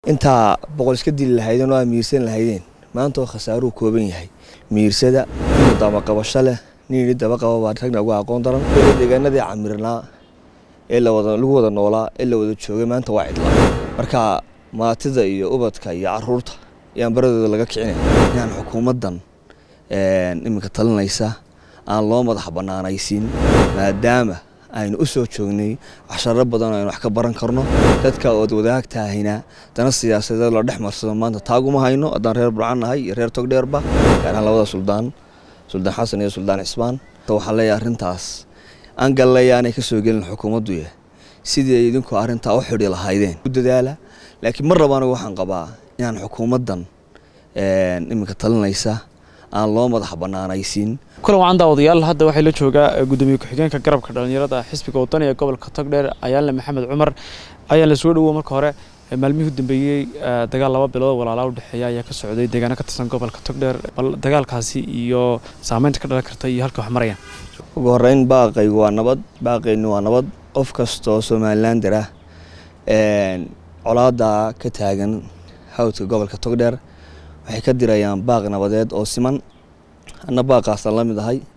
intaa boqol iska dili lahaydeen oo aa miirsan lahaydeen maanta oo khasaaruhu kooban yahay miirsada nin dabaqabasho leh nin daba qaba baa ragna ugu aqoon daran deegaanadii camirnaa ee lagu wada noolaa ee la wada joogay maanta waa cidla marka maatida iyo ubadka iyo caruurta ayaan baradooda laga kicinaya inaan xukuumaddan iminka talinaysa aan loo madax bannaanaysiin maadaama aynu u soo joognay casharo badan aynu wax ka baran karno dadka ood wadaagtaahayna dana siyaasadeed la dhex marsado maanta taaguma hayno haddaan reer burcan nahay iyo reer togdheerba gaar ahaan labada suldaan suldaan xasan iyo suldaan cismaan waxaan leeyahay arrintaas aan gallaya aanay ka soo gelin xukuumadduya sidii ay idinku arrintaa u xidhi lahaydeen u dadaala laakiin mar raba anigu waxaan qabaa inaan xukuumaddan iminka talinaysa aan loo madax bannaanaysiin kulan wacan daawadayaal hadda waxay la joogaa gudoomiye ku-xigeenka garabka dhalinyarada xisbiga wadani ee gobolka togdheer ayaanle maxamed cumar ayaan la soo dhowo marka hore maalmihii u dambeeyey dagaal laba bilood walaalaa udhexeeya ayaa ka socday deegaano ka tirsan gobolka togdheer bal dagaalkaasi iyo saameynta ka dhalan karta iyo halka wax marayaan ugu horeyn baaqaygu waa nabad baaqaynu waa nabad qof kastoo somalilander ah colaada ka taagan hawdka gobolka togdheer waxay ka dirayaan baaq nabadeed oo siman anna baaqaasaan la mid ahay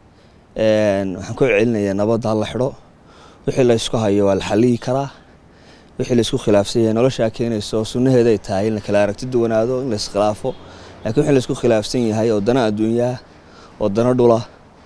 waxaan ku celinayaa nabadda hala xidho wixii la ysku hayo waa la xaliyi karaa wixii la isku khilaafsan yahay noloshaa keenayso sunnaheeda ay tahay in la kala aragti duwanaado in la iskhilaafo laakiin wixii la isku khilaafsan yahay oo dana adduunyaha oo dana dhula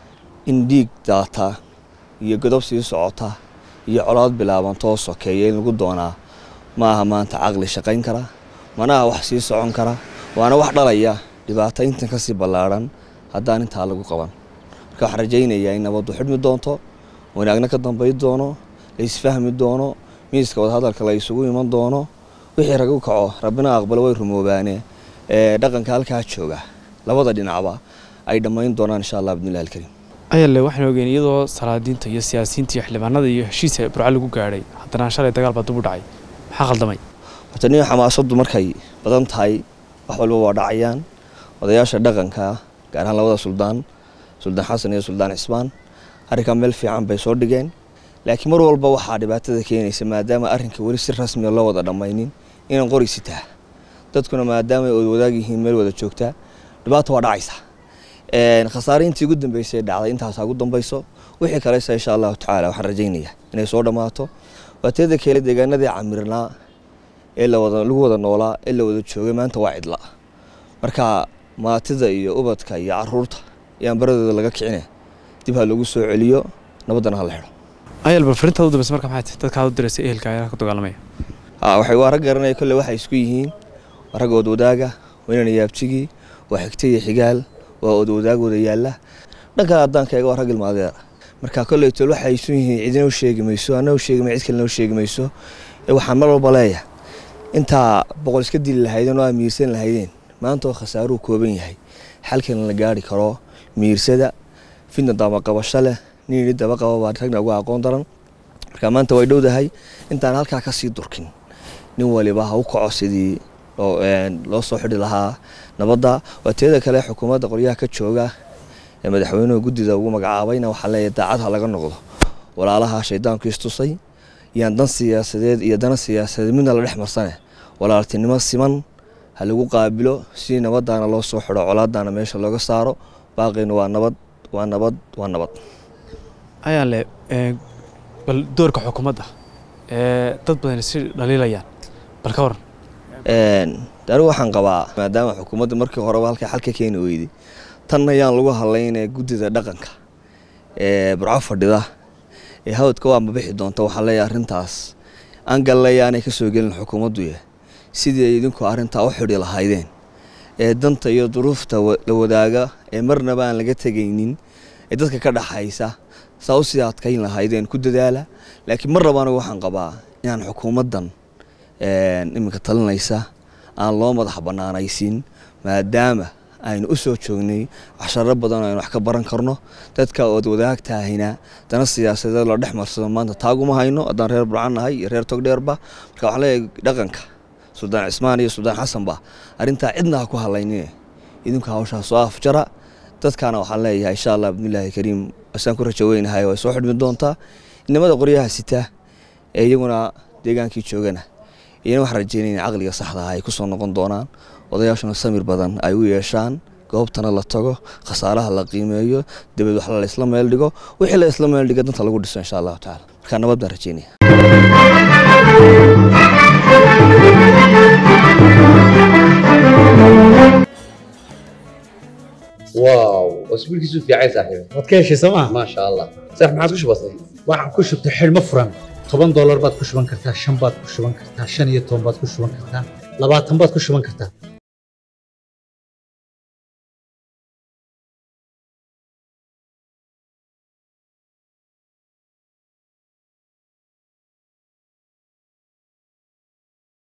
in dhiig daata iyo godob sii socota iyo colaad bilaabantoo sokeeya in lagu doonaa ma aha maanta caqli shaqayn kara mana aha wax sii socon kara waana wax dhalaya dhibaato intan kasii ballaadhan haddaan intaa lagu qaban marka waxaan rajaynayaa in nabaddu xidhmi doonto wanaagna ka dambayn doono la isfahmi doono miiska wadahadalka la isugu iman doono wixii rag u kaco rabbina aqbalo way rumoobaane ee dhaqanka halkaa jooga labada dhinacba ay dhammayn doonaan insha allah bidnillahi alkariim ayaale waxaan ogeyn iyadoo salaadiinta iyo siyaasiyiinta iyo xildhibaanada iyo heshiisa burca lagu gaadhay haddana shalay dagaal baa dib u dhacay maxaa khaldamay horta nin xamaasaddu markay badan tahay wax walba waa dhacayaan odayaasha dhaqanka gaar ahaan labada suldaan suldaan xasan iyo suldaan cismaan arrinkaa meel fiican bay soo dhigeen laakiin mar walba waxaa dhibaatada keenaysa maadaama arrinka weli si rasmiga loo wada dhammaynin inaan qori sitaa dadkuna maadaama ay wadaag yihiin meel wada joogtaa dhibaata waa dhacaysa khasaare intii ugu dambeysay dhacday intaasaa ugu dambayso wixii kalesa insha allahu tacaala waxaan rajaynayaa inay soo dhammaato waa teeda keele deegaanadii camirnaa ee lagu wada noolaa ee la wada joogay maanta waa cidla marka maatida iyo ubadka iyo caruurta ayaan baradooda laga kicine dib ha lagu soo celiyo nabaddana hala xidho ayaal bal farintaad u dambaysa marka maxay tahay dadkaad u diraysa ehelka ayaa ka dagaalamaya waxay waa rag garanaya kolle waxay isku yihiin waa rag ood wadaaga waa inaan yaabjigii waa xigta iyo xigaal waa ood wadaagooda yaalla dhankan haddaan ka eego waa rag ilmaadeer marka kolley tol waxay isu yihiin cidina u sheegi mayso anna u sheegi may cid kalena u sheegi mayso waxaan mar walba leeyahay intaa boqol iska dili lahaydeen oo aa miirsan lahaydeen maanta oo khasaaruhu kooban yahay xalkan la gaari karo miirsada fidna dabaqabasho leh nin daba qaba baa ragna ugu aqoon daran marka maanta way dhowdahay intaan halkaa kasii durkin nin waliba ha u kaco sidii loo soo xidhi lahaa nabadda waa teeda kale xukuumadda qoryaha ka jooga ee madaxweynuhu guddida ugu magacaabayna waxaa leeyahay daacad ha laga noqdo walaalaha shaydaanku istusay yaan dan siyaasadeed iyo dana siyaasadeed midna la dhex marsane walaaltinimo siman ha lagu qaabilo si nabadaana loo soo xidho colaadana meesha looga saaro baaqayna waa nabad waa nabad waa nabad ayaale bal doorka xukuumadda ee dad badan si dhaliilayaan bal ka waran anigu waxaan qabaa maadaama xukuumadda markii horeba halka xal ka keeni weyday tan ayaan lagu hadlaynaya guddida dhaqanka ee burco fadhida ee hawdka waa mabixi doonta waxaa leeyahay arrintaas aan gallaya aanay ka soo gelin xukuumadduya sidii ay idinku arrintaa u xidhi lahaydeen ee danta iyo duruufta la wadaaga ee marnaba aan laga tegaynin ee dadka ka dhaxaysa saa u sii adkayn lahaydeen ku dadaala laakiin mar raba anigu waxaan qabaa inaan xukuumaddan iminka talinaysa aan loo madax bannaanaysiin maadaama aynu u soo joognay casharo badan aynu wax ka baran karno dadka ood wadaagtaahayna dana siyaasadeed la dhex marsado maanta taaguma hayno haddaan reer burcan nahay iyo reer togdheerba marka waxaan leeyahay dhaqanka suldaan cismaan iyo suldaan xasanba arrintaa cidna ha ku hadlaynine idinku hawshaa soo afjara dadkaana waxaan leeyahay insha allah bidnillahi kariim asaan ku rajo weynahay way soo xidhmi doontaa inamada qoryaha sita ee iyaguna deegaankii joogana iyana waxaan rajeynaya in caqliga saxda ah ay kusoo noqon doonaan odayaashuna samir badan ay u yeeshaan goobtana la tago khasaaraha la qiimeeyo dabeed wax la isla meel dhigo wixii la isla meel dhiga danta lagu dhiso insha allahu tacala marka nabad baan rajeynaya واو اسبوعك في عايز صاحبي waad ka heshay sooma ما شاء الله صح ما عاد كش بسيط waxaan ku shubtay xidhmo furan toban doolar baad ku shuban kartaa shan baad ku shuban kartaa shan iyo toban baad ku shuban kartaa labaatan baad ku shuban kartaa